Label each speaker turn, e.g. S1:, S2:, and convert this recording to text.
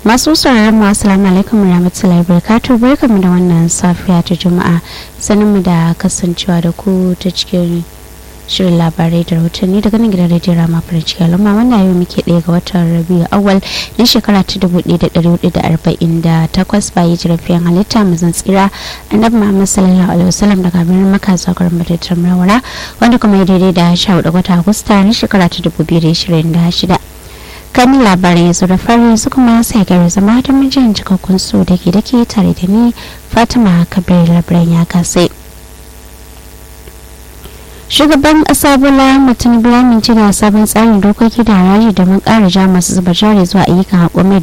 S1: masu sauraron mu assalamu alaikum warahmatullahi wabarakatuh barkamu da wannan safiya ta juma'a sanin mu da kasancewa da ku ta cikin shirin labarai da rahotanni daga nan gidan rediyon rama farin ciki al'umma wannan yau muke ɗaya ga watan rabiu awal na shekara ta dubu ɗaya da ɗari hudu da arba'in da takwas bayan jirafiyan halitta mazan tsira annabi muhammad sallallahu alaihi wasallam daga birnin maka zuwa garin madatar marwara wanda kuma ya daidai da sha hudu wata agusta na shekara ta dubu biyu da ashirin da shida kamin labarin yanzu da fari su kuma sai gari zama ta mijin cikakkun su da ke dake tare da ni fatima kabir labaran ya kasai shugaban ƙasa bola mutum biya minci da sabon tsarin dokoki da haraji domin ƙara ja masu zuba jari zuwa ayyukan haƙo